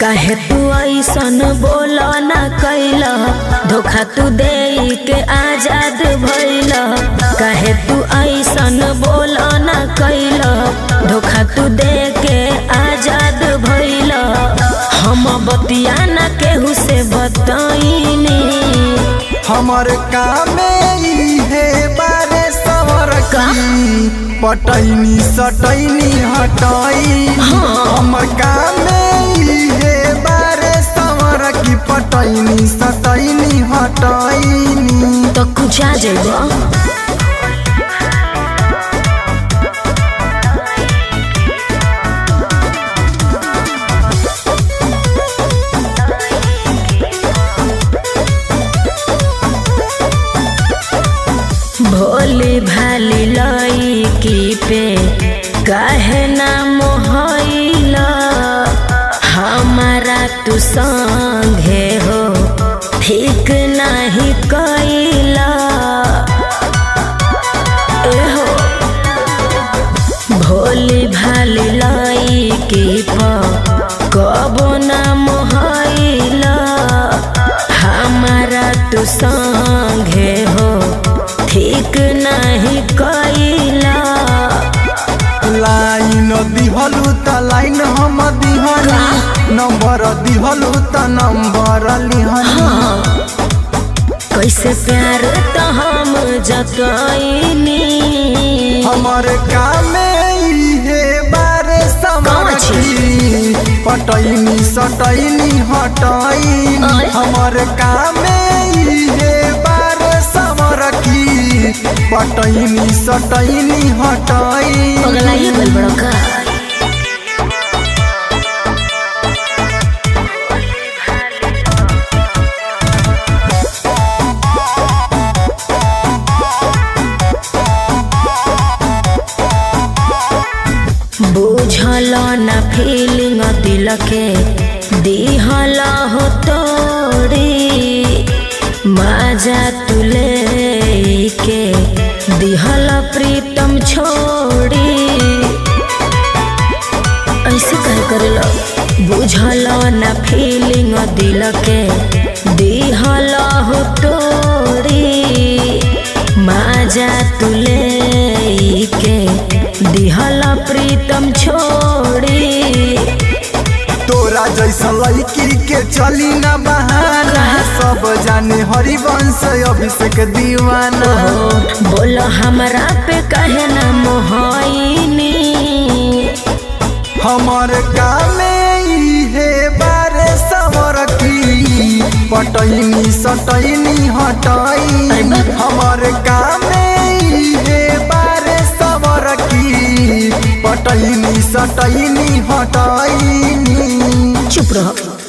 काहे तू ऐसन बोल ना कैल धोखा तू दे के आजाद भइल काहे तू ऐसन बोल ना कैल धोखा तू दे के आजाद भइल हम बतिया ना केहू से बताइनी हमर कामे इहे बारे सवर की पटैनी सटैनी हटाई हमर कामे इहे बारे सवर की पटैनी सटैनी हटाईनी तो कुछ आ जाइब भोली भाली लईकी पे काहे ना मोहइला हमारा तू संगे हो ठीक नहीं कैला ए हो भोली भाली लईकी प कबो ना मोहइला हमारा तू संगे हो ठीक नहीं कैला लाइन दिहलु त लाइन हम दिहनी नंबर दिहलु त नंबर लिहनी कैसे प्यार तो हम जतैनी हमर कामे इहे बारे कौन समरखी पटैनी सटैनी हटाईनी आय। हमर कामे इहे बारे समरखी पटैनी सटैनी हटाईनी पगलाइए गल बड़ो का बुझल न फीलिंग दिल के दिहल हो तोड़ी माजा तुले के दिहल प्रीतम छोड़ी ऐसे कहे करेला बुझल न फीलिंग दिल के दिहल हो तोड़ी माजा तुले के दिहल प्रीतम छोड़ी तोरा जैसा लड़की के चली न बहाना सब जाने हरिवंश अभिषेक दीवाना बोलो हमरा पे कहे न मोहनी हमर कामे इहे बारे सवर की पटैनी सटैनी हटाई अरे बाप। हमर कामे इहे बारे सवर की पटैनी सटैनी हटाईनी चुप रहो